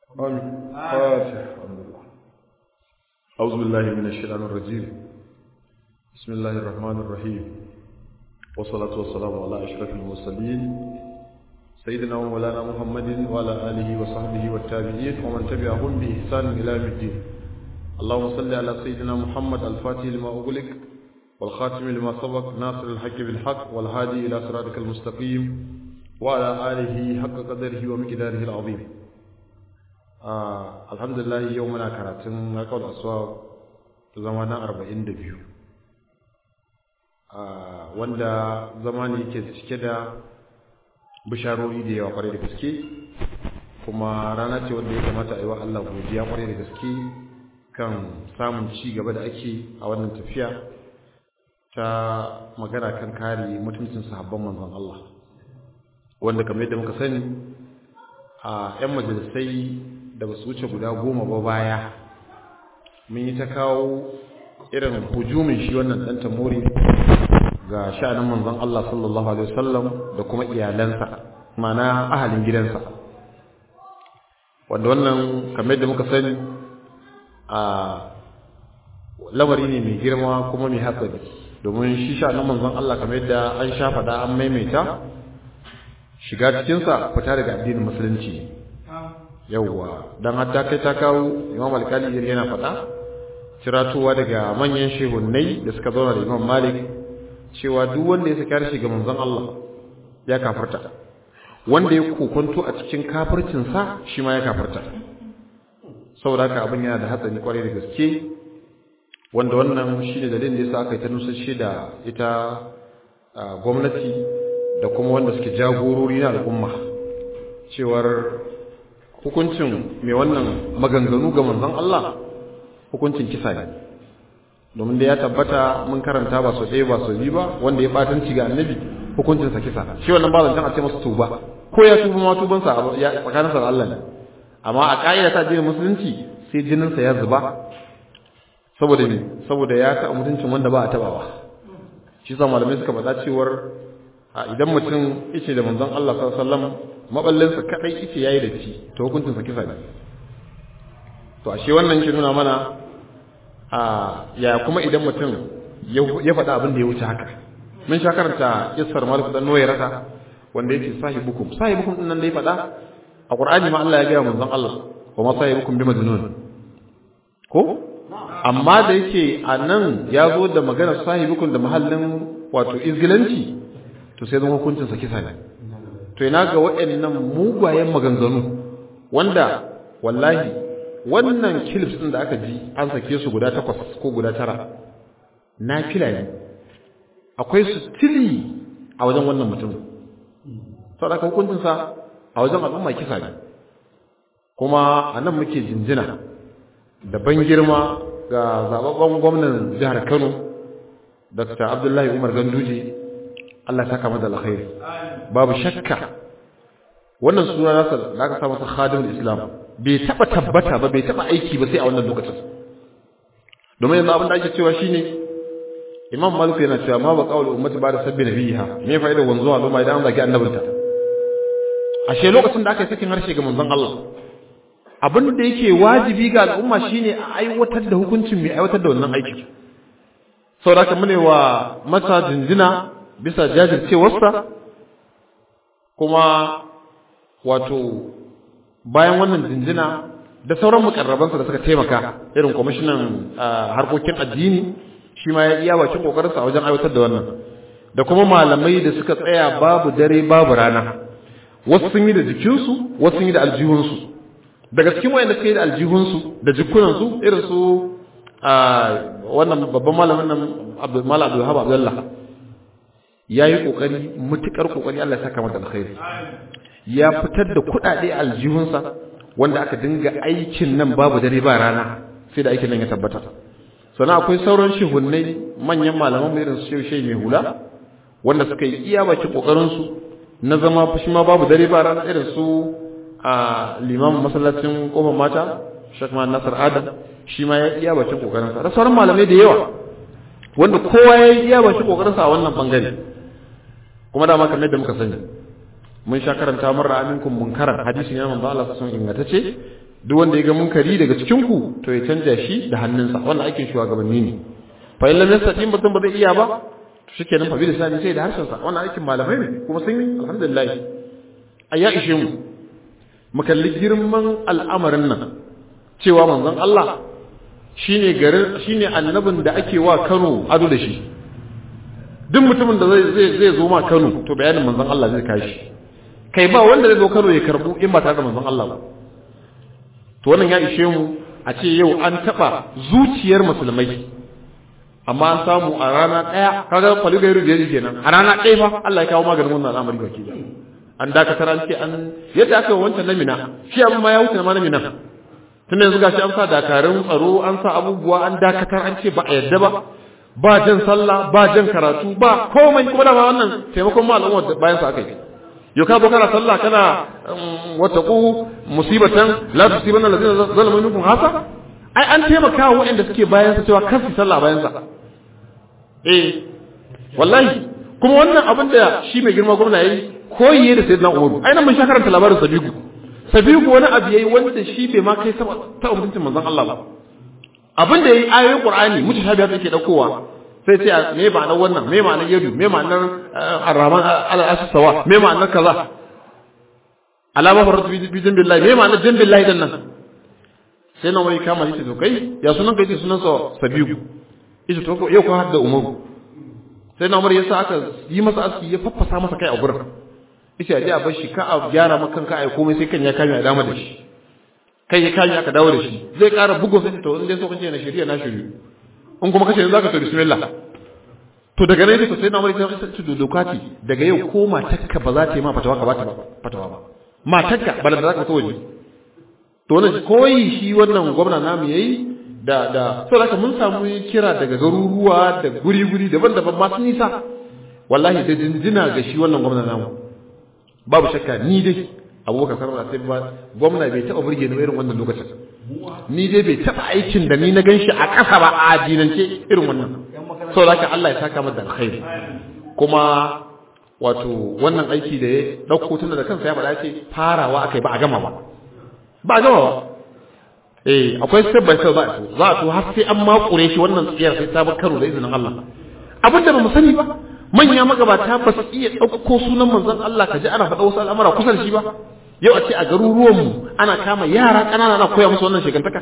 آمين فاتح الحمد لله أعوذ بالله من الشيطان الرجيم بسم الله الرحمن الرحيم والصلاة والسلام على أشرف المرسلين سيدنا ومولانا محمد وعلى آله وصحبه والتابعين ومن تبعهم بإحسان إلى يوم الدين اللهم صل على سيدنا محمد الفاتح لما أغلق والخاتم لما سبق ناصر الحق بالحق والهادي إلى صراطك المستقيم وعلى آله حق قدره ومقداره العظيم آه الحمد لله يومنا كراتن قول أسواق زمانا أربعين دبيو آه wanda zamani ke cike da bisharori da yawa kwarai da gaske kuma rana ce wanda ya kamata a yi wa Allah godiya kwarai da gaske kan samun ci gaba da ake a wannan tafiya ta magana kan kare mutuncin sahabban manzon Allah wanda kamar yadda muka sani a 'yan majalisai da ba su wuce guda goma ba baya mun yi ta kawo irin hujumin shi wannan ɗan tamori ga sha'anin manzon Allah sallallahu alaihi wasallam da kuma iyalansa mana ahalin gidansa wanda wannan kamar yadda muka sani a lamari ne mai girma kuma mai hatsari domin shi sha'anin manzon Allah kamar yadda an sha faɗa an maimaita shiga cikinsa fita daga addinin musulunci yawwa don hatta kai ta kawo imam alkali yana faɗa ciratowa daga manyan shehunnai da suka zauna da imam malik cewa duk wanda ya saki harshe ga manzon Allah ya kafarta wanda ya kokonto a cikin kafircinsa shi ma ya kafarta saboda haka abin yana da hatsari kwarai da gaske wanda wannan shi ne dalilin da yasa aka yi ta nusashe da ita gwamnati da kuma wanda suke jagorori na al'umma cewar hukuncin mai wannan maganganu ga manzon Allah hukuncin kisa ne domin da ya tabbata mun karanta ba su ɗaya ba su biyu ba wanda ya batanci ga annabi hukuncin sa kisa shi wannan ba zancen a ce masa tuba ko ya tuba ma tuban sa ya tsakanin sa da Allah ne amma a ka'ida ta addinin musulunci sai jinin sa ya zuba saboda ne saboda ya taɓa mutuncin wanda ba a tabawa shi sa malamai suka faɗa cewar idan mutum yace da manzon Allah sallallahu alaihi wasallam maballinsa kadai yace yayi da ci to hukuncin sa kisa ne to ashe wannan ke nuna mana a ya kuma idan mutum ya faɗa abin da ya wuce haka mun sha karanta kissar Malik dan Noye rata wanda yake sahibukum sahibukum din nan da ya faɗa a Qur'ani ma Allah ya gaya manzon Allah wa ma sahibukum bi majnun ko amma da yake a nan ya zo da maganar sahibukum da mahallin wato izgilanci to sai zama hukuncin sa kisa ne to ina ga waɗannan mugwayen maganganu wanda wallahi wannan clips din da aka ji an sake su guda takwas ko guda tara na fila ne akwai su tili a wajen wannan mutum sau da hukuncin sa a wajen al'umma kisa ne kuma a nan muke jinjina da ban girma ga zababben gwamnan jihar Kano Dr. Abdullahi Umar Ganduje Allah ya saka masa alkhairi babu shakka wannan suna nasa da aka sa masa khadimul islam bai taba tabbata ba bai taba aiki ba sai a wannan lokacin domin yanzu abin da ake cewa shine imam malik yana cewa ma ba qaul ummati ba da sabbi nabiha me fa'idar wanzuwa al'umma idan an zaki annabinta ashe lokacin da aka yi sakin harshe ga manzon Allah abin da yake wajibi ga al'umma shine a aiwatar da hukuncin mai aiwatar da wannan aiki saboda haka mune wa masa jinjina bisa jajircewarsa kuma wato bayan wannan jinjina da sauran mukarrabansa da suka taimaka irin kwamishinan harkokin addini shi ma ya iya bakin kokarinsa a wajen aiwatar da wannan da kuma malamai da suka tsaya babu dare babu rana wasu sun yi da jikinsu wasu sun yi da aljihunsu daga cikin wayanda suka yi da aljihunsu da jikunansu irin su wannan babban malamin nan Malam Abdul Wahab Abdullah ya yi ƙoƙari mutuƙar ƙoƙari Allah ya saka mata alkhairi ya fitar da kuɗaɗe a aljihunsa wanda aka dinga aikin nan babu dare ba rana sai da aikin nan ya tabbata sannan akwai sauran shehunnai manyan malaman mu irin su shehu shehu mai hula wanda suka yi iya bakin ƙoƙarin su na zama fushi ma babu dare ba rana irin su a limamin masallacin kofar mata Sheikh Nasir Adam shi ma ya iya bakin ƙoƙarin sa da sauran malamai da yawa wanda kowa ya yi iya bakin ƙoƙarin sa a wannan bangare kuma dama kamar yadda muka sani mun sha karanta mun ra'aminkum munkaran hadisi ne manzo Allah sun ingantacce duk wanda ya ga munkari daga cikin ku to ya canja shi da hannunsa wannan aikin shugabanni ne fa in lam yastati mutum ba zai iya ba to shikenan fa bi lisani sai da harshen sa wannan aikin malamai ne kuma sun yi alhamdulillah ayya ishe mu mu kalli girman al'amarin nan cewa manzon Allah shine garin shine annabin da ake wa Kano ado da shi duk mutumin da zai zai zai zo ma Kano to bayanin manzon Allah zai kai shi kai ba wanda zai zo Kano ya karbu in ba tare da manzon Allah ba to wannan ya ishe mu a ce yau an taba zuciyar musulmai amma an samu a rana daya kaga faligairu da yake kenan a rana daya fa Allah ya kawo maganin wannan al'amari baki da an dakatar an ce an yadda aka yi wancan na mina shi abin ma ya wuce ma na mina tun yanzu gashi an sa dakarun tsaro an sa abubuwa an dakatar an ce ba a yadda ba ba jan sallah ba jan karatu ba komai kuma da wannan taimakon ma al'umma bayan sa aka yi yau ka zo kana sallah kana wattaqu musibatan la tusibanna allazina zalamu minkum hasa ai an taimaka wa waɗanda suke bayan sa cewa kar su sallah bayan sa eh wallahi kuma wannan abin da shi mai girma gwamna yayi koyi da sayyidina Umaru ai nan mun sha karanta labarin Sabiku Sabiku wani abu yayi wanda shi bai ma kai ta mutuncin manzon Allah ba abin da yayi ayoyin Qur'ani mutashabihat yake daukowa sai ce me ma'anar wannan me ma'anar yadu me ma'anar arraman al-assawa me ma'anar kaza alama faratu bi jambillahi me ma'anar jambillahi dan nan sai na wani kama yace to kai ya sunan kai ce sunan sa Sabiku yace to yau ko hadda Umaru sai na Umar yasa aka yi masa aski ya faffasa masa kai a gurin yace a je a bar shi ka a gyara maka kanka ai komai sai kan ya kame a dama da shi kai ya kame aka dawo da shi zai ƙara bugun sai to in dai so kace na shari'a na shari'a in kuma kace zaka to bismillah to daga nan to sai na Umar ya ce to dokati daga yau ko matarka ba za ta yi ma fatawa ka ba ta fatawa ba matarka ba da zaka fito waje to wannan koyi shi wannan gwamna namu yayi da da saboda mun samu kira daga garuruwa da guri-guri daban-daban masu nisa wallahi da jinjina ga shi wannan gwamna namu babu shakka ni dai abubakar sarrafa sai ba gwamna bai taɓa burge ni irin wannan lokacin ni dai bai taɓa aikin da ni na gan shi a ƙasa ba a dinance irin wannan saboda haka Allah ya saka mata alkhairi kuma wato wannan aiki da ya ɗauko tun da kansa ya faɗa ce farawa akai ba a gama ba ba a gama ba eh akwai step by step za a to za a to har sai an makure shi wannan tsiyar sai ta bar karo da izinin Allah abin da ba mu sani ba manya magabata ba su iya ɗauko sunan manzon Allah ka ji ana faɗa wasu al'amura kusa da shi ba yau a ce a garuruwanmu ana kama yara ƙanana ana koya musu wannan shekantaka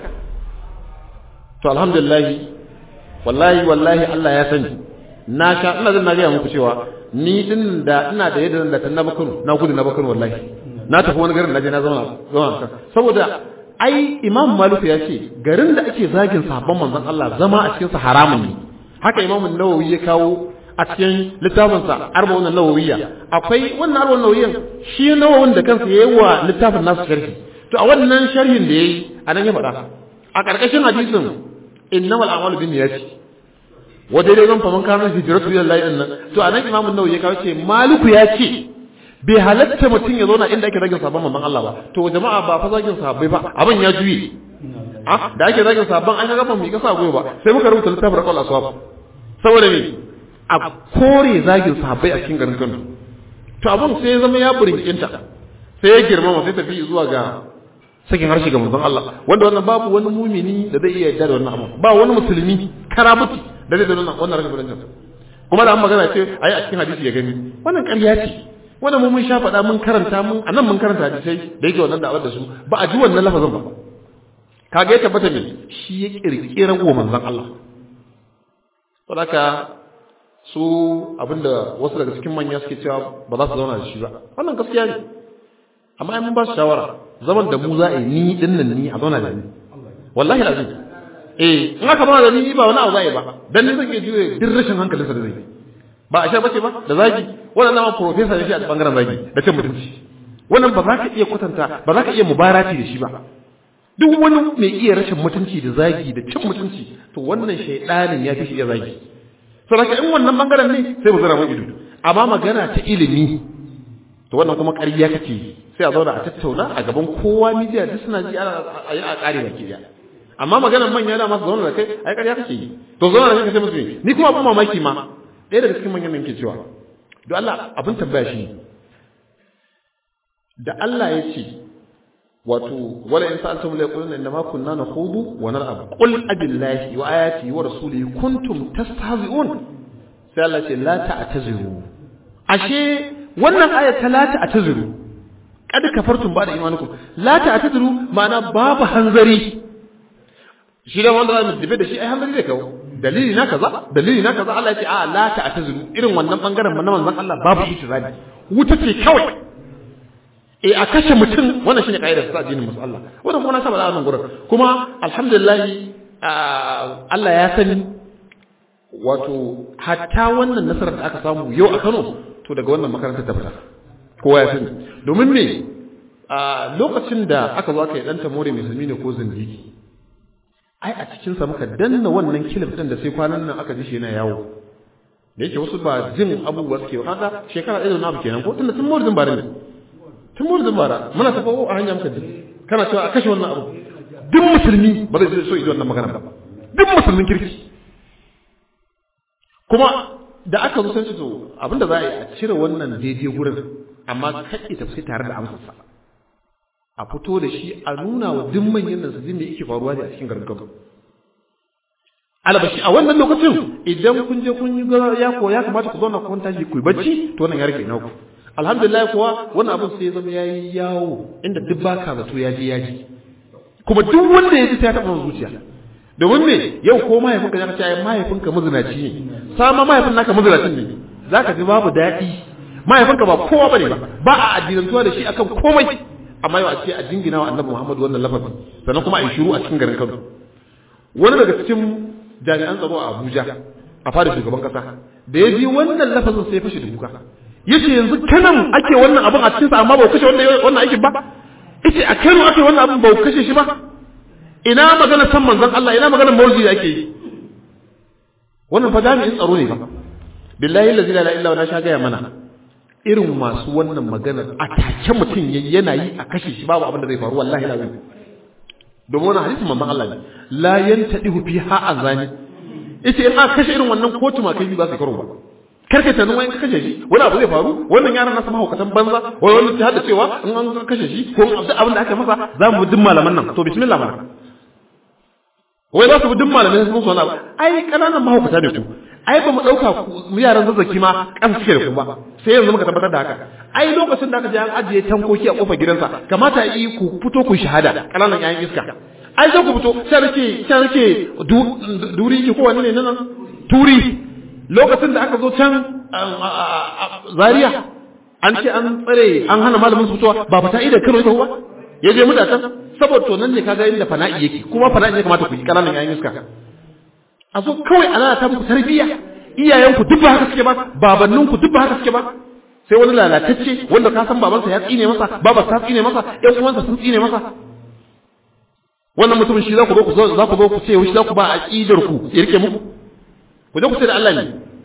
to alhamdulillah wallahi wallahi Allah ya sani na sha ina zan na gaya muku cewa ni din da ina da yadda da na bakuru na gudu na bakuru wallahi na tafi wani garin na je na zama zama saboda ai imam malik ya ce garin da ake zagin sabon manzon Allah zama a cikin sa haramun ne haka imam nawawi ya kawo a cikin littafin sa arba'un nawawiyya akwai wannan arba'un nawawiyyan shi nawawin da kansa yayi wa littafin nasu sharhi to a wannan sharhin da yayi anan ya faɗa a ƙarƙashin hadisin innamal a'malu binniyati wa dai zan faman kana hijratu lillahi din nan to anan imam nawawi ya kawo ce maliku ya ce bai halatta mutum ya zauna inda ake zagin sabon manzon Allah ba to jama'a ba fa zagin sahabbai ba abin ya juye ah da ake zagin sabon an ga ban mi kasa goyo ba sai muka rubuta littafin raqal aswab saboda me a kore zagin sahabbai a cikin garin Kano to abin sai ya zama ya burinkinta sai ya girmama sai tafi zuwa ga sakin harshe ga manzon Allah wanda wannan babu wani mumini da zai iya yarda da wannan abu ba wani musulmi karabuti da zai da wannan wannan rashin kuma da an magana ce ayi a cikin hadisi ya gani wannan ƙarya ce wanda mu mun sha faɗa mun karanta mun a nan mun karanta hadisai da yake wannan da'awar da su ba a ji wannan lafazin ba kaga ya tabbata ne shi ya kirkira wa manzon Allah saboda su abinda wasu daga cikin manya suke cewa ba za su zauna da shi ba wannan gaskiya ne amma ai mun ba su shawara zaman da mu za a yi ni din nan ni a zauna da ni wallahi lazim eh in aka zauna da ni ba wani abu za a yi ba dan ni zan iya juye duk rashin hankalinsa da zai ba a sha bace ba da zagi wannan nama professor ne shi a bangaren zagi da cin mutunci wannan ba za ka iya kwatanta ba za ka iya mubarati da shi ba duk wani mai iya rashin mutunci da zagi da cin mutunci to wannan shaidanin ya fi shi iya zagi saboda in wannan bangaren ne sai mu zara mun ido amma magana ta ilimi to wannan kuma ƙarya kake sai a zauna a tattauna a gaban kowa media duk suna ji a yi a ƙare baki daya amma maganar manya da masu zauna da kai ai ƙarya kake yi to zauna da kai sai musu ni kuma abin mamaki ma ɗaya daga cikin manyan ke cewa don Allah abin tambaya shi da Allah ya ce wato wala in sa'altum la yaquluna inna ma kunna nakhudu wa nal'ab qul abillahi wa ayati wa rasulihi kuntum tastahzi'un sai Allah ce la ta'taziru ashe wannan aya ta la ta'taziru kad kafartum ba da imanukum la ta'taziru ma'ana babu hanzari shi da wanda zamu tafi da shi ai hanzari da kawo dalili na kaza dalili na kaza Allah ya ce a la ta'taziru irin wannan bangaren na manzon Allah babu itirazi wuta ce kawai e a kashe mutum wannan shine kaidar sa addinin musu Allah wannan kuma na saba da wannan gurin kuma alhamdulillah Allah ya sani wato hatta wannan nasarar da aka samu yau a Kano to daga wannan makarantar ta fita kowa ya sani domin me a lokacin da aka zo aka yi dan tamore musulmi ne ko zindigi ai a cikin sa muka danna wannan kilif din da sai kwanan nan aka ji shi yana yawo da yake wasu ba jin abubuwa suke ba kaga shekara ɗaya da na abu kenan ko tunda tun mawurdin bare ne tun mawurdin bara muna tafawo a hanya muka ji kana cewa a kashe wannan abu duk musulmi ba zai so yi wannan magana ba duk musulmin kirki kuma da aka zo sai to abinda za a yi a cire wannan daidai gurin amma kaɗe tafi tare da amsarsa a fito da shi a nuna wa duk manyan nan su jin da yake faruwa ne a cikin garin Kano albashi a wannan lokacin idan kun je kun yi ya ko ya kamata ku zauna ku tashi ku yi bacci to wannan ya rike naku alhamdulillah kuwa wannan abin sai ya zama yayi yawo inda duk baka zato ya je ya ji kuma duk wanda ya ji sai ya taɓa zuciya domin me yau ko mahaifinka ya ce ai mahaifinka mazinaci ne sama mahaifin naka mazinacin ne zaka ji babu daɗi mahaifinka ba kowa bane ba ba a addinantuwa da shi akan komai amma yau a ce a jingina wa annabi Muhammad wannan lafazi sannan kuma a yi shiru a cikin garin Kano wani daga cikin jami'an tsaro a Abuja a fara shugaban kasa da ya ji wannan lafazin sai fashe da kuka yace yanzu kanan ake wannan abin a cikin sa amma ba ku kashe wannan wannan aikin ba yace a Kano ake wannan abin ba ku kashe shi ba ina magana san manzon Allah ina magana mawlidi da ake yi wannan fa jami'in tsaro ne ba billahi la ilaha illa huwa na sha gaya mana irin masu wannan magana a take mutum yana yi a kashe shi babu abin da zai faru wallahi lazim domin wannan hadisin manzon Allah ne la yantadihu fi ha azani yace in aka kashe irin wannan kotu ma kai ba su karo ba karka ta nan wani ka kashe shi wani abu zai faru wannan yaran nasu mahaukatan banza wai wani ta hada cewa in an kashe shi ko abin da aka masa za mu bi duk malaman nan to bismillah mana wai za su bi duk malamai sun musu wani abu ai kananan mahaukata ne ku ai ba mu ɗauka mu yaran zazzaki ma kan suke da ku ba sai yanzu muka tabbatar da haka ai lokacin da aka je an ajiye tankoki a kofar gidansa kamata yi ku fito ku shahada kananan yayin iska ai sai ku fito sai rike sai rike duri ki ko wani ne nan turi lokacin da aka zo can zaria an ce an tsare an hana malamin su fitowa ba fata idan karo ba ya je mutatan saboda to nan ne kaga inda fana'i yake kuma fana'i ne kamata ku yi kananan yayin iska a zo kawai ana ta muku tarbiyya iyayenku duk ba haka suke ba babanninku duk ba haka suke ba sai wani lalatacce wanda ka san babansa ya tsine masa babarsa ta tsine masa ƴan uwansa sun tsine masa wannan mutumin shi za ku zo ku za ku zo ku ce shi za ku ba aqidar ku ya rike muku ku je ku ce da Allah ne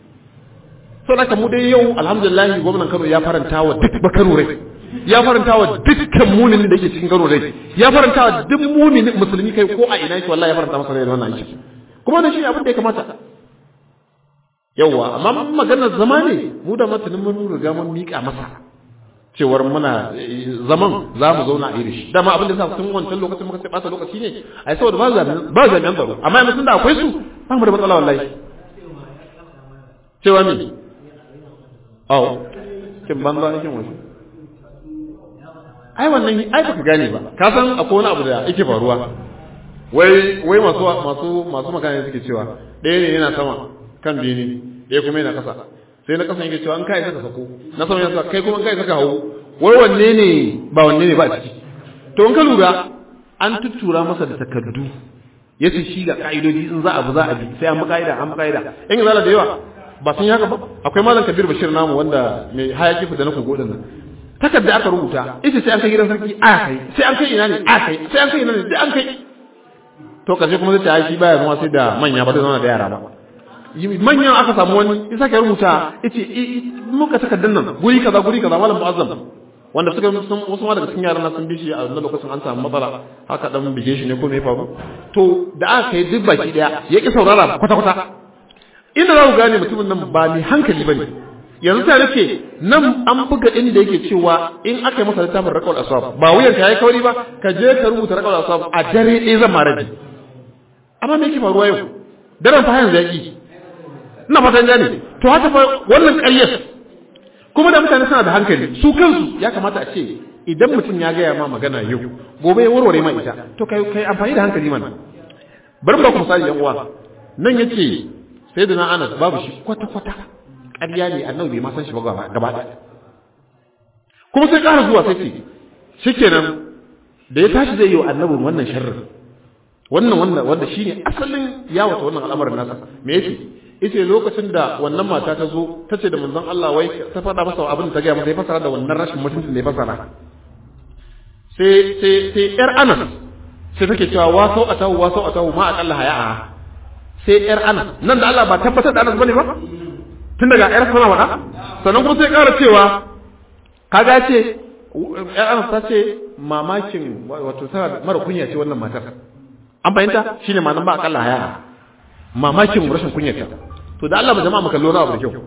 so da mu dai yau alhamdulillah gwamnan Kano ya faranta wa duk bakaro rai ya faranta wa dukkan muminin da yake cikin Kano rai ya faranta wa duk muminin musulmi kai ko a ina yake wallahi ya faranta masa rai da wannan aiki kuma da shi abin da ya kamata yawa amma maganar zama ne mu da matanin mun riga mun mika masa cewar muna zaman za mu zauna a yi shi dama abin da sa tun wancan lokacin muka sai ɓata lokaci ne ai saboda ba jami'an ba jami'an tsaro amma yanzu tun da akwai su ba mu da matsala wallahi cewa me aw kin banza kin wasu ai wannan ai baka gane ba ka san akwai wani abu da yake faruwa wai wai masu masu masu magana suke cewa ɗaya ne yana sama kan bini ɗaya kuma yana ƙasa sai na ƙasa yake cewa an kai saka sako na sama yana kai kuma kai saka hawo wai wanne ne ba wanne ne ba a ciki to in ka lura an tuttura masa da takardu ya ce shi ga ka'idodi in za a bi za a bi sai an bi ka'ida an bi ka'ida in yi zala da yawa ba sun yi haka ba akwai malam kabir bashir namu wanda mai hayaki fita na kogo din nan takarda aka rubuta ita sai an kai gidan sarki a kai sai an kai ina ne a kai sai an kai ina ne sai an kai to karshe kuma zai ta shi baya zama sai da manya ba zai zama da yara ba manyan aka samu wani isa ka rubuta yace muka takardar nan guri kaza guri kaza malam mu'azzam wanda suka sun wasu ma daga cikin yaran sun bi shi a wannan lokacin an samu matsala haka dan bige shi ne ko me ya faru to da aka kai duk baki daya ya ki saurara kwata kwata inda za ku gane mutumin nan ba mai hankali bane yanzu ta nake nan an buga inda yake cewa in aka yi masa littafin rakawar aswab ba wuyan ka yayi kauri ba ka je ka rubuta rakawar aswab a dare ɗaya zan mara bi amma me yake faruwa yau daren fa yanzu yaki ina fatan gane to haka fa wannan ƙaryar kuma da mutane suna da hankali su kansu ya kamata a ce idan mutum ya gaya ma magana yau gobe ya warware ma ita to kai kai amfani da hankali mana bari ba ku misali yan uwa nan yace sayyidina Anas babu shi kwata kwata ƙarya ne annabi bai ma san shi ba gaba ɗaya kuma sai ƙara zuwa sai ce shikenan da ya tashi zai yi wa annabin wannan sharrin wannan wannan wanda shine asalin ya wata wannan al'amarin nasa me yake yace lokacin da wannan mata ta zo ta ce da manzon Allah wai ta faɗa masa abin da ta gaya masa ya fasara da wannan rashin mutuncin da ya fasara sai sai sai yar Anas sai take cewa wa sau atahu wa sau atahu ma aqalla haya'a sai yar Anas nan da Allah ba tabbatar da Anas bane ba tun daga yar sana wada sannan kuma sai ƙara cewa kaga ce yar Anas ta ce mamakin wato tana mara kunya ce wannan matar an fahimta shine ma'anar ba aqalla haya'a mamakin rashin kunyata to da Allah ba jama'a maka lura abu da kyau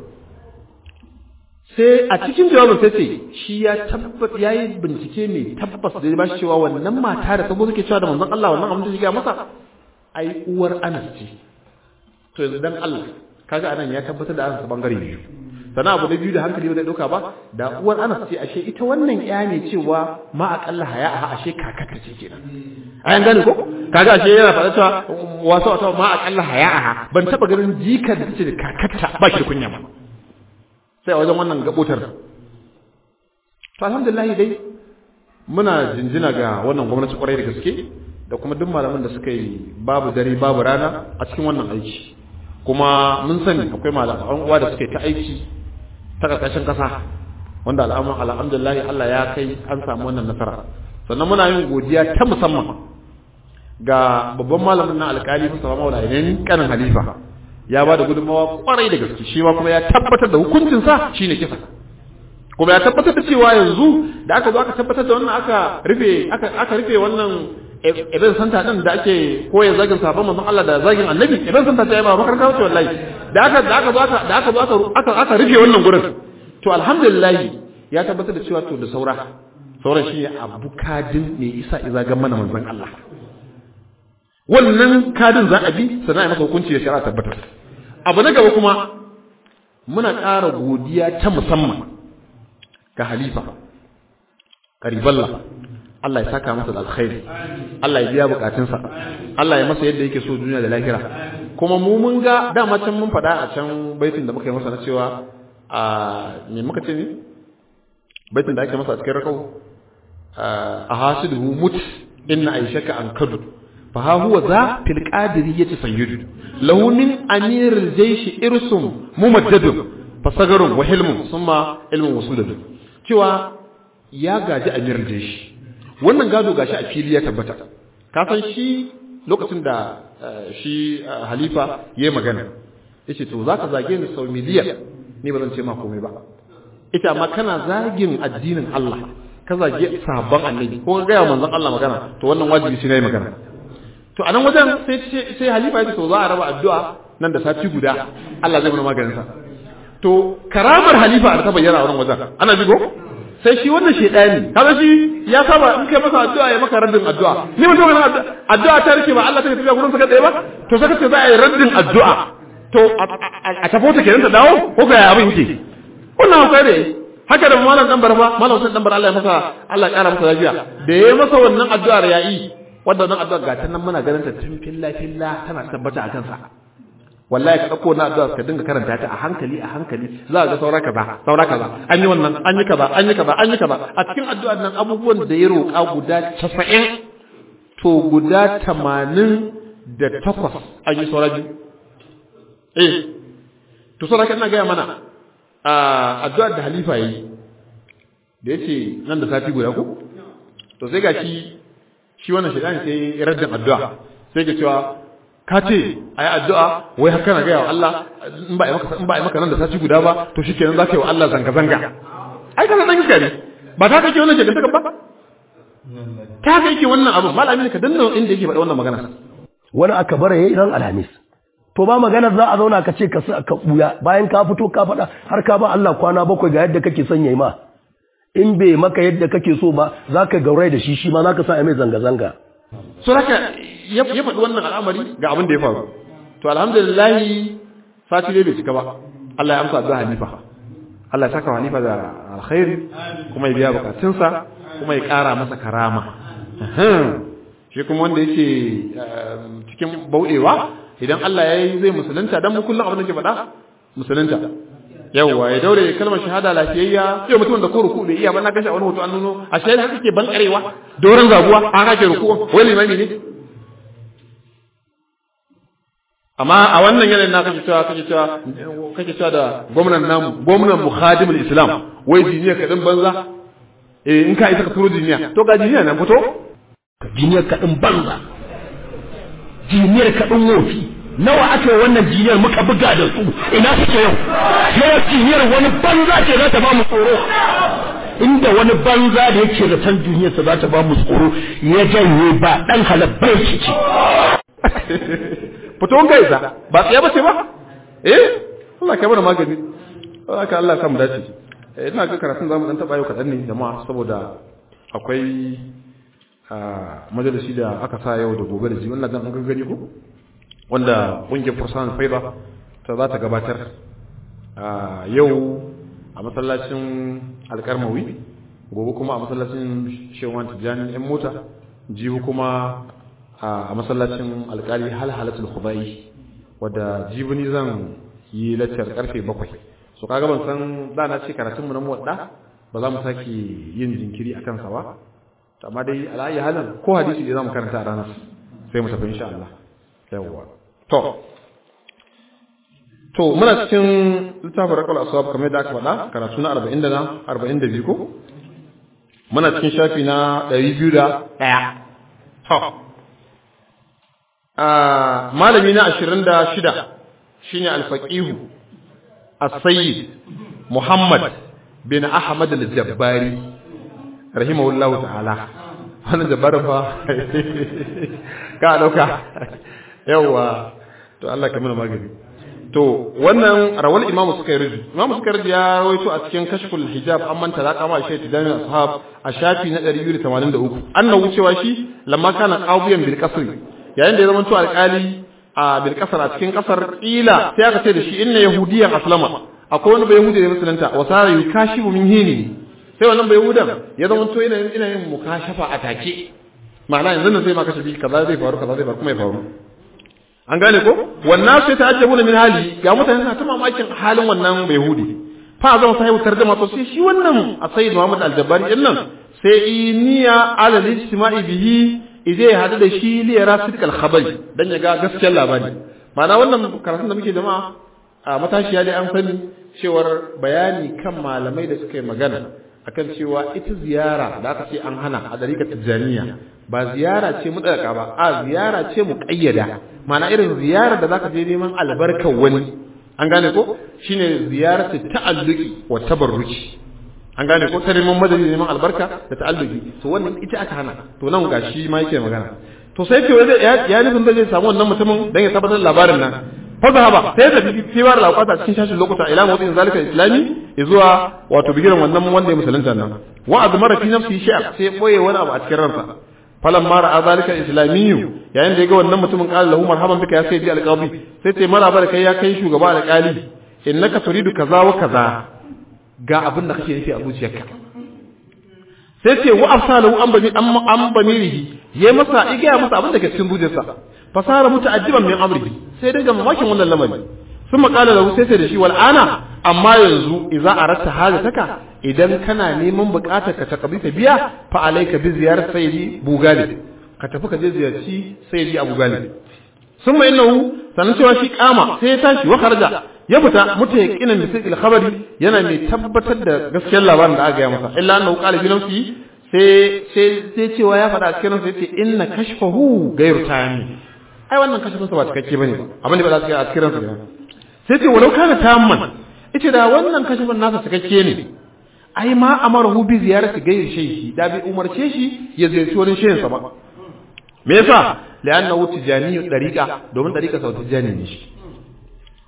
sai a cikin jawabin sai ce shi ya tabbata yayi bincike ne tabbas da ya bashi cewa wannan mata da sabo suke cewa da manzon Allah wannan abin da shiga masa ai uwar Anas ce to yanzu dan Allah kaga anan ya tabbatar da Anas bangare biyu sana abu da biyu da hankali ba zai dauka ba da uwar Anas ce ashe ita wannan ya ne cewa ma aqalla haya a ashe kakata ce kenan ayan gane ko kaga ashe yana faɗa cewa wasu wata ma aqalla haya a ban taba ganin jikar da tace da kakata ba ki da kunya ba sai a wajen wannan gabotar to alhamdulillah dai muna jinjina ga wannan gwamnati kwarai da gaske da kuma duk malaman da suka yi babu dare babu rana a cikin wannan aiki kuma mun sani akwai malaman uwa da suka yi ta aiki ta karkashin kasa wanda alhamdulillah Allah ya kai an samu wannan nasara sannan muna yin godiya ta musamman ga babban malamin na alkali Mustafa Maula Ainin kanin Halifa ya ba da gudunmawa kwarai da gaske shi ma kuma ya tabbatar da hukuncinsa shine kisa kuma ya tabbatar da cewa yanzu da aka zo aka tabbatar da wannan aka rufe aka aka rufe wannan event center din da ake koya zagin sahabban manzon Allah da zagin annabi event center ta yi ba makaranta wace wallahi da aka da aka zo aka da aka zo aka aka rufe wannan gurin to alhamdulillah ya tabbatar da cewa to da saura sauran shi abu kadin ne isa iza ga mana manzon Allah wannan kadin za a bi sannan a masa hukunci da shari'a tabbatar abu na gaba kuma muna ƙara godiya ta musamman ga halifa kariballa Allah ya saka masa da alkhairi Allah ya biya bukatunsa Allah ya masa yadda yake so duniya da lahira kuma mu mun ga dama can mun faɗa a can baitin da muka yi masa na cewa a me muka ce ne baitin da ake masa a cikin rakau a hasidu mut inna aishaka an kadu fa ha huwa za fil qadiriyati sayyidu lahu min amiril jayshi irsum mumaddadun fa sagarun wa hilmun summa ilmun wasudun cewa ya gaji amiril jayshi wannan gado gashi a fili ya tabbata ka san shi lokacin da shi halifa yayi magana yace to zaka zage ni sau miliyan ni ba zan ce ma komai ba ita amma kana zagin addinin Allah ka zage sahabban annabi ko ga ya manzon Allah magana to wannan wajibi shi ne magana to anan wajen sai sai halifa ya ce to za a raba addu'a nan da sati guda Allah zai mana maganin sa to karamar halifa da ta bayyana a wannan wajen ana jigo sai shi wannan shedani kaga shi ya saba in kai masa addu'a ya maka raddin addu'a ni mutum ga addu'a ta rike ba Allah ta tafiya gurin saka tsaye ba to saka ce za a yi raddin addu'a to a tafo ta kenan ta dawo ko ga abin yake wannan akwai ne haka da malam dan barfa malam sun dan bar Allah ya masa Allah ya kara masa lafiya da yayi masa wannan addu'ar yayi wanda wannan addu'ar ga ta nan muna ganin ta tun filla filla tana tabbata a kansa wallahi ka dauko na addu'a ka dinga karanta ta a hankali a hankali za ka ga saura kaza saura kaza an yi wannan an yi kaza an yi kaza an yi kaza a cikin addu'ar nan abubuwan da ya roƙa guda 90 to guda 80 da takwas an yi saura biyu eh to saura kan na ga mana a addu'ar da halifa yi da yace nan da sati guda ko to sai gashi shi wannan shedan sai raddin addu'a sai ga cewa ka ce a yi addu'a wai haka na gaya wa Allah in ba a yi maka nan da sati guda ba to shi kenan za ka yi wa Allah zanga-zanga ai ka san iska ne ba ta kake wannan shekantaka ba ta kake wannan abu malami ka danna inda yake faɗi wannan magana wani aka bara yayi ran alhamis to ba magana za a zauna ka ce ka sa ka buya bayan ka fito ka faɗa har ka ba Allah kwana bakwai ga yadda kake son yayi ma in bai maka yadda kake so ba za ka gaurai da shi shi ma za ka sa mai zanga-zanga so haka ya ya faɗi wannan al'amari ga abin da ya faru to alhamdulillah sati dai bai cika ba Allah ya amsa addu'a Hanifa Allah ya saka wa Hanifa da alkhairi kuma ya biya bukatunsa kuma ya ƙara masa karama shi kuma wanda yake cikin bauɗewa idan Allah ya yi zai musulunta dan mu kullum abin da ke faɗa musulunta yawwa ya daure kalmar shahada lafiyayya sai mutum da ko ruku bai iya ba na gashi a wani hoto an nuno a shi haka ke ban karewa doron zaguwa an hake ruku wai limami ne amma a wannan yanayin na kake cewa kake cewa kake cewa da gwamnan namu gwamnan muhadimul islam wai diniya kaɗan banza eh in ka isa ka turo diniya to ga diniya nan fito jiniyar kaɗin banza jiniyar kaɗin wofi nawa aka yi wannan jiniyar muka buga da su ina suke yau sai jiniyar wani banza ce za ta ba mu tsoro inda wani banza da yake da san duniyarsa za ta ba mu tsoro ya janye ba ɗan halabbai shi ce fito ga isa ba tsaye ba ce ba eh Allah ka bar magani Allah ka Allah ka mu dace eh ina ga karatun zamu dan taba yau kadan ne jama'a saboda akwai a majalisi da aka sa yau da gobe da ji wannan dan an gani ko wanda kungiyar fursan faida ta za ta gabatar a yau a masallacin alkarmawi gobe kuma a masallacin shewan tijjani yan mota jihu kuma a masallacin alkali halhalatul khudai wadda jibini zan yi laccar karfe bakwai so kaga ban san da na ce karatunmu na muwadda ba za mu sake yin jinkiri a kansa ba amma dai ala'ayi halin ko hadisi da za mu karanta a ranar sai mu tafi insha Allah yawwa to to muna cikin littafin rakal aswab kamar da aka faɗa karatu na 40 da na 42 ko muna cikin shafi na 201 to ah malami na 26 shine al-faqih as-sayyid Muhammad bin Ahmad al-Jabbari rahimahullahu ta'ala wannan jabbarin fa ka dauka yawa to Allah ka mana magani to wannan rawal imamu suka yi riji imamu suka riji ya rawaito a cikin kashful hijab an manta da kama shi tidan ashab a shafi na 283 annahu cewa shi lamma kana qawiyan bil qasr yayin da ya zama to alƙali a bil qasr a cikin kasar ila sai aka ce da shi inna yahudiyan aslama akwai wani bai yahudi da musulunta wa sara yukashibu min hini sai wannan bai yahudan ya zama to ina ina yin mukashafa a take ma'ana yanzu nan sai ma kashe kaza zai faru kaza zai faru kuma ya faru an gane ko wannan sai ta ajabu min hali ga mutane suna ta mamakin halin wannan bai hudi fa zama sahibu tarjuma to sai shi wannan a sayyid Muhammad al-Jabbari din nan sai iniya ala al-ijtima'i bihi idai ya hadu da shi li yara sidqal khabari dan ya ga gaskiyar labari ma'ana wannan karatun da muke jama'a a matashiya dai an sani cewar bayani kan malamai da suka yi magana akan cewa ita ziyara da aka ce an hana a dariƙar tijjaniya ba ziyara ce mutsaka ba a ziyara ce mu ƙayyada mana irin ziyara da zaka je neman albarkar wani an gane ko shine ziyaratu ta'alluqi wa tabarruki an gane ko ta neman madadi neman albarka da ta'alluqi to wannan ita aka hana to nan gashi ma yake magana to sai ke wanda ya nufin da zai samu wannan mutumin dan ya tabbatar labarin nan fa zahaba sai da fiwar lakwata cikin shashin lokuta ila mawdin zalika islami zuwa wato bigiran wannan wanda ya musulunta nan wa azmara fi nafsi shay'a sai boye wani abu a cikin ransa falan mara a zalika islamiyyu yayin da ya ga wannan mutumin qala lahu marhaban bika ya sayyidi alqabi sai ce maraba da kai ya kai shugaba alqali innaka turidu kaza wa kaza ga abin da kake nufi a zuciyarka sai ce wa afsalahu an bami an bamirihi yayi masa igaya masa abin da ke cikin zuciyarsa fasara muta'ajjiban min amrihi sai dinga mamakin wannan lamari sun makala lahu sai sai da shi wal ana amma yanzu idza aratta hajataka idan kana neman bukatar ka ta kabita biya fa alayka bi ziyarat sayyidi bugali ka tafi ka je ziyarci sayyidi abu gali sun mai innahu sanan cewa shi kama sai ya tashi wa kharaja ya fita muta yaqinan bi sirri khabari yana mai tabbatar da gaskiyar labarin da aka gaya masa illa annahu qala bi nafsi sai sai sai cewa ya faɗa a cikin sai ce inna kashfahu ghayru tami ai wannan kashfin sa ba cikakke bane abin da ba za su ga a cikin sa sai ce walau kana tamman ita da wannan kashfin nasa cikakke ne ai ma amarahu bi ziyarati ghayri shayhi da bi umarce shi ya ziyarci wani shehin sa ba me yasa li'annahu tijani dariqa domin dariqa sau tijani ne shi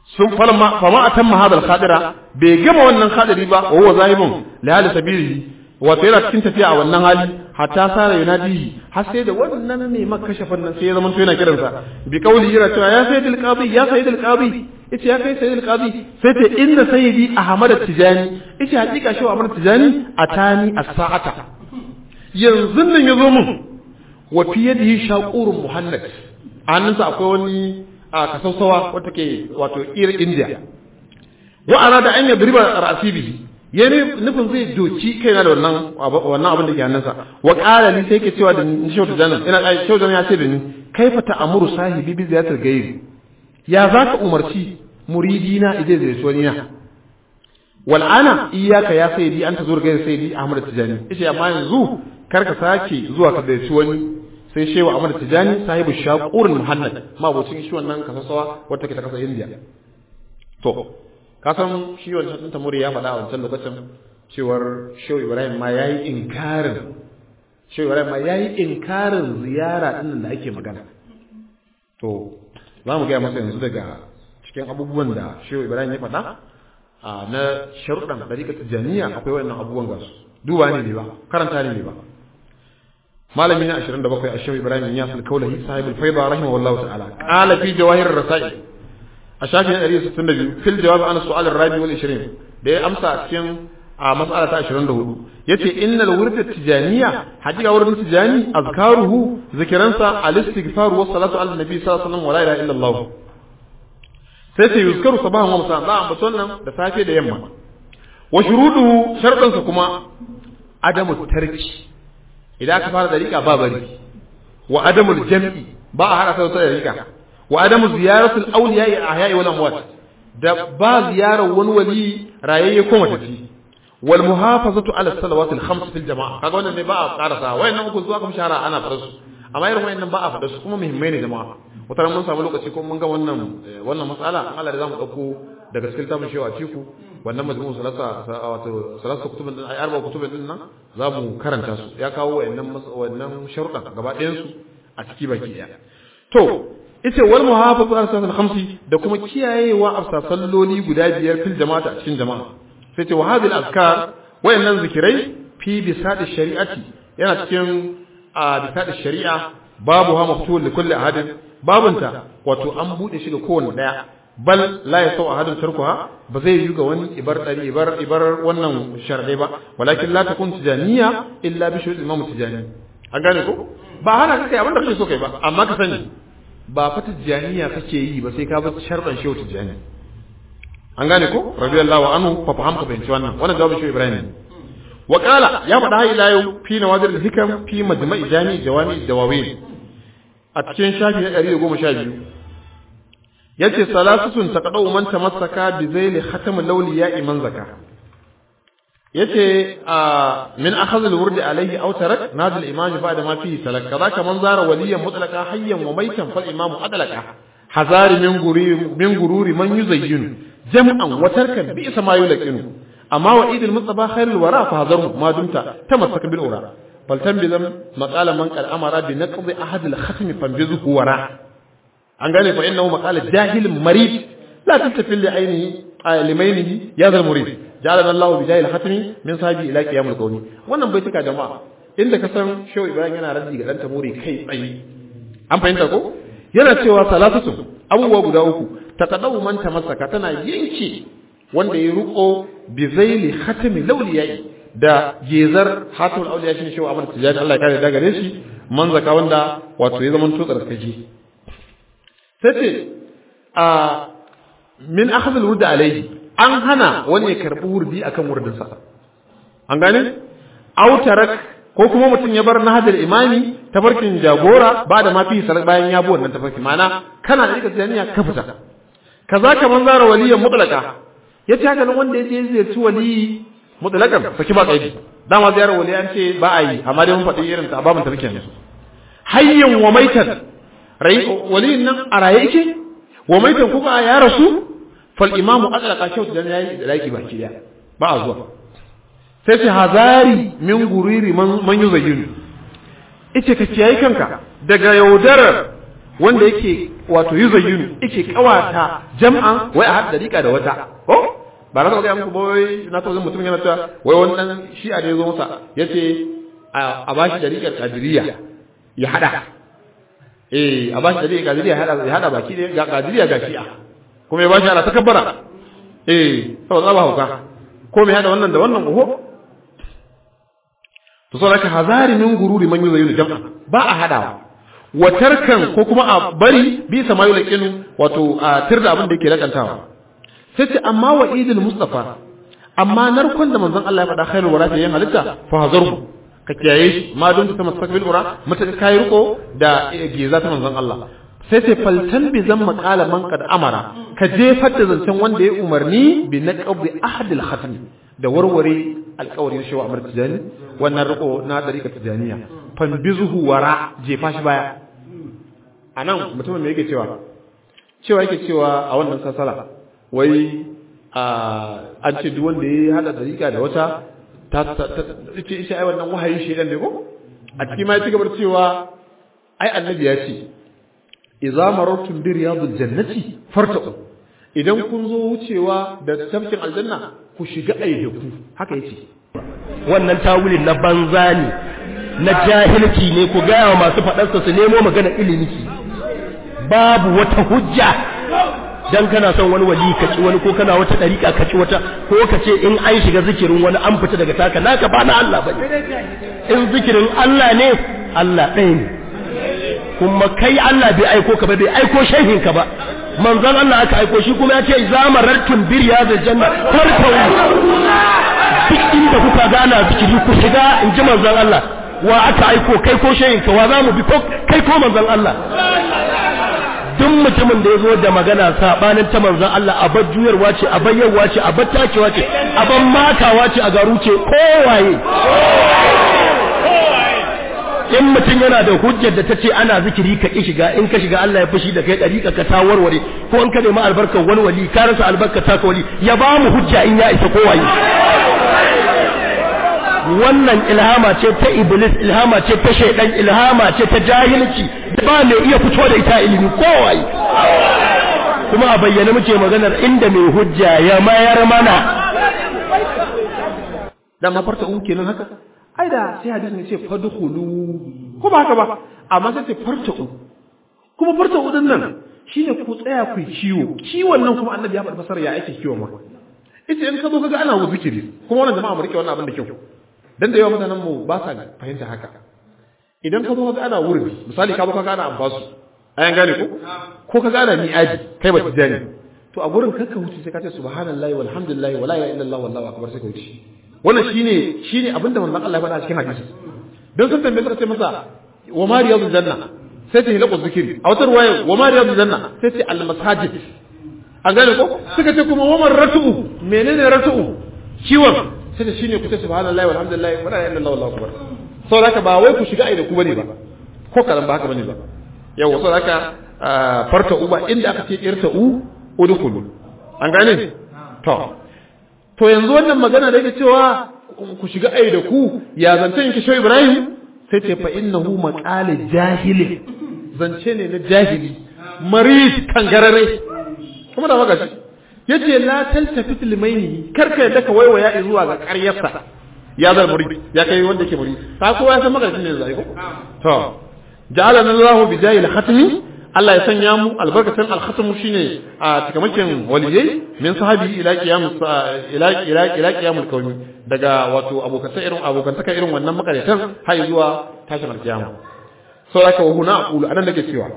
sun falma fama atamma hadal khadira bai gama wannan khadiri ba wa huwa zahibun li hali sabili wato yana cikin tafiya a wannan hali hatta sara yunadi har sai da wannan ne makashafan nan sai ya zama to yana kiransa bi kauli yana cewa ya sayyidul qadi ya sayyidul qadi yace ya kai sayyidul qadi sai ta inda sayyidi ahmad tijani yace hakika shi ahmad tijani atani as-sa'ata yanzu nan yazo mun wa fi yadihi shaqurun muhannad hannunsa akwai wani a kasausawa wata ke wato ir india wa arada an yadriba ra'si bihi yani nufin zai doki kaina da wannan wannan abin da ke hannunsa wa qala li sai ke cewa da ni shautu janan ina kai shautu janan ya ce da ni kaifa ta'muru sahibi bi ziyatil ghairi ya zaka umarci muridina ije zai so ni na wal ana iyyaka ya sayyidi anta zuwa gairi sayyidi ahmad tijani yace amma yanzu karka sake zuwa ka zai wani sai shewa ahmad tijani sahibu shaqurul muhannad ma bocin shi wannan kasasawa wata ke ta kasa india to kasan shi wancan ɗin tamuri ya faɗa a wancan lokacin cewar shehu ibrahim ma ya yi inkarin shehu ibrahim ma ya yi inkarin ziyara ɗin da ake magana to za mu gaya masa yanzu daga cikin abubuwan da shehu ibrahim ya faɗa a na sharuɗan ɗariƙa tijjaniya akwai wannan abubuwan gasu duba ne ba karanta ne ba malami na 27 a shehu ibrahim ya sul kaulahi sahibul faida rahimahullahu ta'ala qala fi jawahir rasail a shafin 162 fil jawab an su'al ar-rabi wal 20 da ya amsa a cikin a mas'ala ta 24 yace innal wurd tijaniya hakika wurin tijani azkaruhu zikiransa al-istighfar wa salatu ala nabi sallallahu alaihi wasallam wa la ilaha illa allah sai sai yuzkaru sabahan wa masa'an da ambaton nan da safe da yamma wa shuruduhu sharɗansa kuma adamu tarki idan aka fara dariƙa ba bari wa adamul jam'i ba a hada sai da dariƙa wa adamu ziyaratul awliya a ahya'i wal amwat da ba ziyarar wani wali rayayye ko matafi wal muhafazatu ala salawatil khams fil jama'a kaga wannan ne ba a karasa wayannan uku zuwa kuma shara ana fara su amma irin wayannan ba a fada su kuma muhimmai ne jama'a wata mun samu lokaci ko mun ga wannan wannan matsala Allah da zamu dauko daga cikin tabin shewa ciku wannan majmu'u salasa wato salasa kutubin din ai arba kutubin din nan zamu karanta su ya kawo wayannan wannan sharuɗa gaba ɗayan su a ciki baki ɗaya to ita wal muhafazu ala salatul khamsi da kuma kiyayewa a salloli guda biyar fil jama'ata a cikin jama'a sai ce wa hadhihi al-azkar wayannan zikirai fi bisadi shari'ati yana cikin a bisadi shari'a babu ha maftuhun li kulli ahadin babunta wato an bude shi ga kowanne daya bal la yasau ahadun tarkuha ba zai yi ga wani ibar dari ibar ibar wannan sharadai ba walakin la takun tijaniya illa bi shurut imam tijani an gane ko ba hana kai abin da kake so kai ba amma ka sani ba fa tijaniya kake yi ba sai ka bi sharɗan shehu tijani an gane ko radiyallahu anhu fa faham ka fahimci wannan wannan jawabin shehu ibrahim wa qala ya faɗa har ila yau fi nawadir al-hikam fi majma'i jami' jawami dawawin a cikin shafi na 112 yace salasatun taqadu man tamassaka bi zayli khatam al-awliya man zaka yace min akhadh al-wurd alayhi aw tarak nadal imam ba'da ma fihi salak kadaka man zara waliyan mutlaqa hayyan wa maytan fal imam adlaka hazari min gururi min gururi man yuzayyin jam'an wa tarkan bi sama yulqinu amma wa idil mustafa khairul wara fa hazaru ma dumta tamassaka bil ura fal tanbizam maqala man qad amara bi naqdi ahad al-khatm fanbizuhu wara an gane fa innahu maqala jahil marid la tantafil li ainihi limainihi ya zal murid ja'alana Allah bi jahil khatmi min sahibi ila qiyamul qawmi wannan bai tuka jama'a inda ka san shehu ibrahim yana raddi ga dan tamuri kai tsayi an fahimta ko yana cewa salatatu abubuwa guda uku taqaddamu man tamassaka tana yanke wanda ya ruko bi zaili khatmi lawliyai da gezar hatul auliya shine shehu Ahmad Tijani Allah ya kare da gare shi man zaka wanda wato ya zama tutsar kaji sai ce a min akhadh al-wurd alayhi an hana wani ya karbi wurdi akan wurdinsa an gane autarak ko kuma mutum ya bar nahadar imami tafarkin jagora ba da mafi salat bayan ya bi wannan tafarki mana kana da rika tsaniya ka fita kaza ka man zara waliyan mutlaka yace haka nan wanda yaje zai ci wali mutlakan saki ba kaidi dama ziyarar wali an ce ba a yi amma dai mun faɗi irin ta babun tafarkin ne hayyan wa maitan rai waliyin nan a raye yake wa maitan kuka ya rasu fal imamu adlaka shautu dan yayi da laki baki daya ba a zuwa sai ce hazari min guriri man yuzayyinu ice ka kiyaye kanka daga yaudarar wanda yake wato yuzayyinu yake kawata jam'an wai a hada dariƙa da wata ko ba na ga muku boy na taɓa mutum yana ta wai wannan shi a da yazo masa yace a bashi dariƙar qadiriyya ya hada eh a bashi dariƙar qadiriyya ya hada ya hada baki ga qadiriyya ga shi'a kuma ya bashi ana takabbara eh saboda ba hauka ko me hada wannan da wannan oho to saboda ka hazari min gururi man yuzayyinu jam'a ba a hadawa wa tarkan ko kuma a bari bi sama yulqinu wato a tirda abin da yake lakantawa sai ce amma wa idil mustafa amma narkon da manzon Allah ya faɗa khairul wara ta yin halitta fa hazarhu ka kiyaye shi ma don ta mustaqbil ura mata kai riko da geza ta manzon Allah sai ce faltan bi zan maqala man qad amara ka jefar da zancen wanda ya umarni bi naqbi ahadil khatm da warware alƙawarin shi wa amr tijani wannan riko na dariƙa tijaniya fanbizuhu wara jefa shi baya anan mutumin me yake cewa cewa yake cewa a wannan sasala wai an ce duk wanda ya hada dariƙa da wata ta ce ita ai wannan wahayin shedan ne ko a cikin ma ya ci gaba cewa ai annabi ya ce idza marartum bi riyadil jannati fartaqu idan kun zo wucewa da tafkin aljanna ku shiga aidaku haka yace wannan tawulin na banza ne na jahilci ne ku gaya wa masu faɗarsa su nemo magana ilimi babu wata hujja dan kana son wani wali ka ci wani ko kana wata dariƙa ka ci wata ko ka ce in an shiga zikirin wani an fita daga taka naka ba na Allah bane in zikirin Allah ne Allah ɗaya ne kuma kai Allah bai aiko ka ba bai aiko shehin ka ba manzon Allah aka aiko shi kuma ya ce zamarartum bir ya da janna farkau duk inda kuka gana zikiri ku shiga in ji manzon Allah wa aka aiko kai ko shehin ka wa za mu bi ko kai ko manzon Allah duk mutumin da ya zo da magana sabanin ta manzon Allah a bar juyarwa ce a bayyarwa ce a bar takewa ce a bar matawa ce a garu ce kowaye in mutum yana da hujjar da ta ce ana zikiri ka ki shiga in ka shiga Allah ya fushi da kai dariƙa ka ta warware ko in ka nemi albarkar wani wali ka rasa albarkar ta wali ya ba mu hujja in ya isa kowaye wannan ilhama ce ta iblis ilhama ce ta shaidan ilhama ce ta jahilci ba mai iya fito da ita ilimi kowaye kuma a bayyana muke maganar inda mai hujja ya mayar mana dan mafarta un kenan haka ai da sai hadisi ne ce fadkhulu ko ba haka ba amma sai ce farta'u kuma farta'u din nan shine ku tsaya ku ciwo ciwon nan kuma annabi ya faɗa fasara ya ake ciwon ma ita in ka zo kaga ana zikiri kuma wannan jama'a mu rike wannan abin da kyau dan da yawa mutanen mu ba sa fahimta haka idan ka zo kaga ana wurbi misali ka zo kaga ana ambasu ayan gane ko ko kaga ana mi'adi kai ba tijani to a gurin kakka wuce sai ka ce subhanallahi walhamdulillahi wala ilaha illallah wallahu akbar sai ka wuce wannan shine shine abinda manzon Allah ya faɗa cikin hadisi dan sun tambaye suka ce masa wa ma riyadul janna sai ta hilaqu zikri a wata ruwaya wa ma riyadul janna sai ta al masajid an gane ko suka ce kuma wa man ratu menene ratu ciwon sai ta shine ku ce subhanallahi walhamdulillahi wala ilaha illallah wallahu akbar saboda ba wai ku shiga ai da ku bane ba ko kalan ba haka bane ba yawa saboda haka farta uba inda aka ce irta u udkhulu an gane to to yanzu wannan magana da yake cewa ku shiga ai da ku ya zance ki shoyi Ibrahim sai ce fa innahu maqal jahili zance ne na jahili marid kangarare kuma da magashi yace la taltafit limaini karka yadda ka waiwaya zuwa ga ƙaryarsa ya zar murid ya kai wanda yake murid ka kowa ya san magashi ne zai ko to ja'alana Allahu bi jahil khatmi Allah ya sanya mu albarkacin alkhatamu shine a cikamakin waliyai min sahabi ila qiyam ila ila ila qiyamul kauni daga wato abokanta irin abokantaka irin wannan makaratan har zuwa tashin alkiyama so haka wa huna aqulu anan nake cewa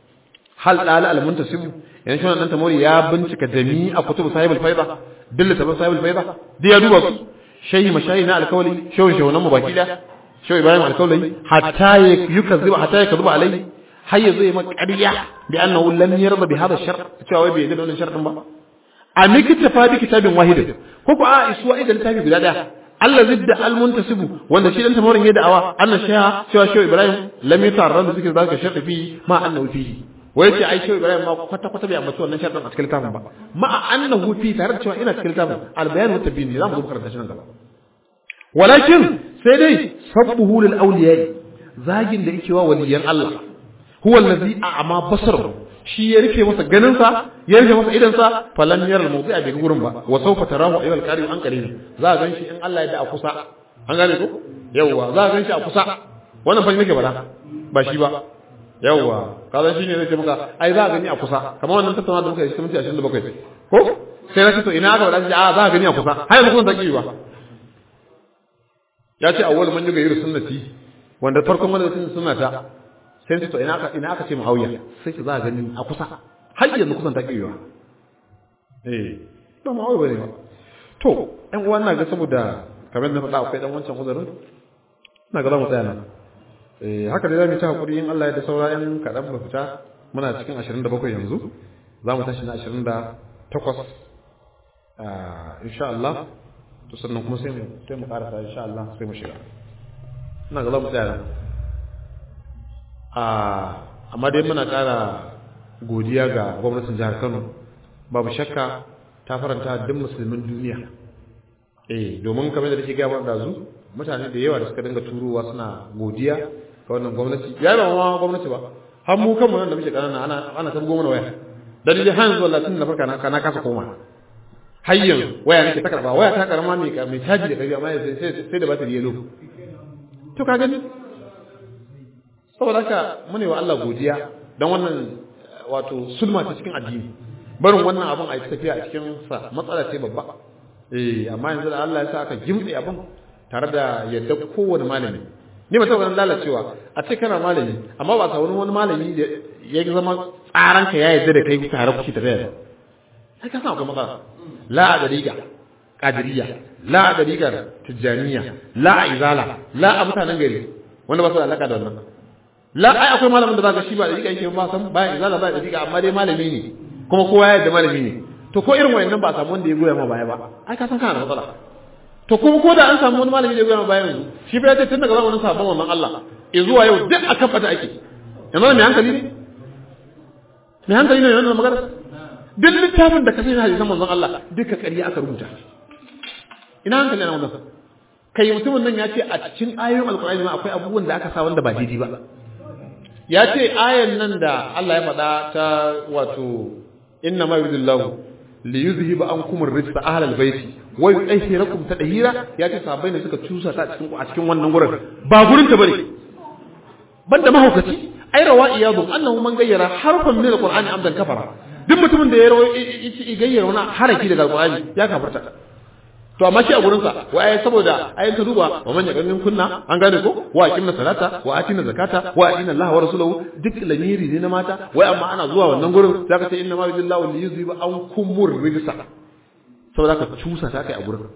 hal dal al muntasib yan shi wannan tamori ya bincika jami'a kutubu sahibul faida dilla tabar sahibul faida da ya duba su shayi mashayi na alkawli shawin shawunan mu baki da shawi ibrahim alkawli hatta yukazziba hatta yakzuba alai har yazo ya maka ƙarya bi annahu lam yarda bi hadha shart cewa wai bai yarda da wannan shartin ba a mikita fa bi kitabin wahid ko ko a isuwa idan littafi guda daya Allah zidda al muntasibu wanda shi dan tamarin ya da'awa anna shaya cewa shehu ibrahim lam yatarra da zikir zaka sharti fi ma annahu fi wai ce ai shehu ibrahim ma kwata kwata bai ambaci wannan shartin a cikin littafin ba ma annahu fi tare da cewa ina cikin littafin al bayan wa tabyin zamu zo karanta shi nan gaba walakin sai dai sabbuhu lil awliya zagin da yake wa waliyan Allah huwa allazi a'ma basaru shi ya rufe masa ganin sa ya rufe masa idan sa falan yaral mawdi'a bai gurin ba wa sawfa tarahu ayyuhal qarim an qarib za a ganshi in Allah ya da a kusa an gane ko yawwa za a ganshi a kusa wannan fa nake bada ba shi ba yawwa kaza shi ne zai ce maka ai za a gani a kusa kamar wannan tattauna da muka yi cikin minti 27 ko sai na ce to ina aka bada shi a za a gani a kusa har yanzu kun ta ba ya ce awwal man yuga yiru sunnati wanda farkon wanda sun sunnata sai su to ina aka ina aka ce muawiya sai ki za a gani a kusa har yanzu kusan ta kiwa eh ba muawiya bane ba to ɗan uwan na ga saboda kamar da faɗa akwai dan wancan uzurin ina ga za mu tsaya nan eh haka dai zamu ci hakuri in Allah ya da saura in kaɗan ba fita muna cikin 27 yanzu za mu tashi na 28 ah insha Allah to sannan kuma sai mu sai mu karasa insha Allah sai mu shiga ina ga za mu tsaya nan amma dai muna ƙara godiya ga gwamnatin jihar Kano babu shakka ta faranta duk musulmin duniya eh domin kamar da take gaba da zu mutane da yawa da suka dinga turowa suna godiya ga wannan gwamnati ya ba ma gwamnati ba har mu kanmu nan da muke kanana ana ana tabgo mana waya dalilin har yanzu wallahi tun da farka na kana kasa koma har yanzu waya nake ta karba waya ta karama mai mai caji da kabi amma sai sai da batiri yelo to ka gani saboda haka mune wa Allah godiya dan wannan wato sulma ta cikin addini barin wannan abun a yi tafiya a cikin sa matsala ce babba eh amma yanzu da Allah ya sa aka gimtse abun tare da yadda kowane malami ni ba taɓa lalacewa a ce kana malami amma ba ka wani wani malami da ya zama tsaranka ya yadda da kai tare kuke tafiya da sai ka san akwai matsala la a dariga qadiriyya la a darigar tijjaniya la a izala la a mutanen gari wanda ba su da alaka da wannan la ai akwai malamin da zaka shi ba dariga yake ba san ba izala ba dariga amma dai malami ne kuma kowa ya yarda malami ne to ko irin wayannan ba a samu wanda ya goya ma baya ba ai ka san kana da matsala to kuma ko da an samu wani malami da ya goya ma baya yanzu shi fa ya ce tun daga zamanin sabon wannan Allah ya zuwa yau duk akan fata ake yanzu mai hankali ne mai hankali ne wannan magana duk littafin da ka sai hadisan manzon Allah duka ƙarya aka rubuta ina hankali na wannan kai mutumin nan ya ce a cikin ayoyin alkur'ani ma akwai abubuwan da aka sa wanda ba daidai ba ya ce ayan nan da Allah ya faɗa ta wato inna ma yuridullahu li yuzhiba ankum ar-rijsa ahlal baiti wa yutahhirakum tadhira ya ce sahabbai ne suka cusa ta cikin a cikin wannan gurin ba gurin ta bane banda mahaukaci ai rawa iyadu annahu man gayyara harfan min al-qur'ani amdan kafara duk mutumin da ya rawa gayyara wani haraki daga alqur'ani ya kafarta to amma shi a gurin sa wai saboda ayin ta duba wa man yaqin kunna an gane ko wa aqimna salata wa atina zakata wa atina Allah wa rasuluhu duk lamiri ne na mata wai amma ana zuwa wannan gurin zaka ce inna ma billahi li yuziba an kumur rijsa saboda ka cusa ta kai a gurin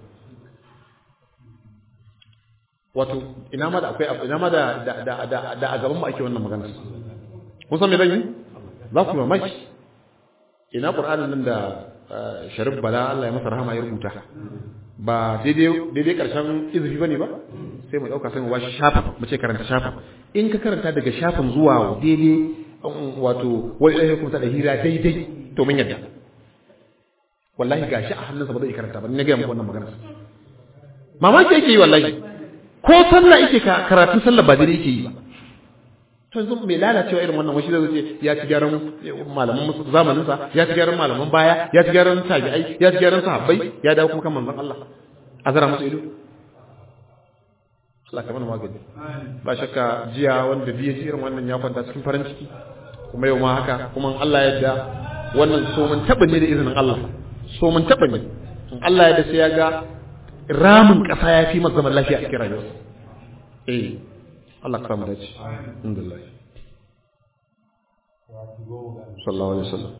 wato ina ma da akwai ina ma da da da da a gaban mu ake wannan magana kun san me zan yi za ku mamaki ina qur'anin nan da sharif bala Allah ya masa rahama ya rubuta ba daidai daidai karshen izifi bane ba sai mu dauka sai mu bashi shafa mu ce karanta shafa in ka karanta daga shafin zuwa daidai wato wani ɗaya kuma da hira daidai to mun yadda wallahi gashi a hannunsa ba zai karanta ba ni na gaya muku wannan magana mamaki yake yi wallahi ko sallah yake karatun sallah ba daidai yake yi ba to yanzu mai lalacewa irin wannan washi zai ce ya ci gyaran malaman zamanin sa ya ci gyaran malaman baya ya ci gyaran tabi'ai ya ci gyaran sahabbai ya dawo kuma kan manzon Allah azara musu ido Allah ka mana magani ba shakka jiya wanda biye ji irin wannan ya kwanta cikin farin ciki kuma yau ma haka kuma Allah ya yarda wannan so mun taba ne da izinin Allah so mun taba ne Allah ya yarda sai ya ga ramin kasa ya fi masa zaman lafiya a cikin rayuwarsa eh Allah ka samu dace alhamdulillah sallallahu alaihi wasallam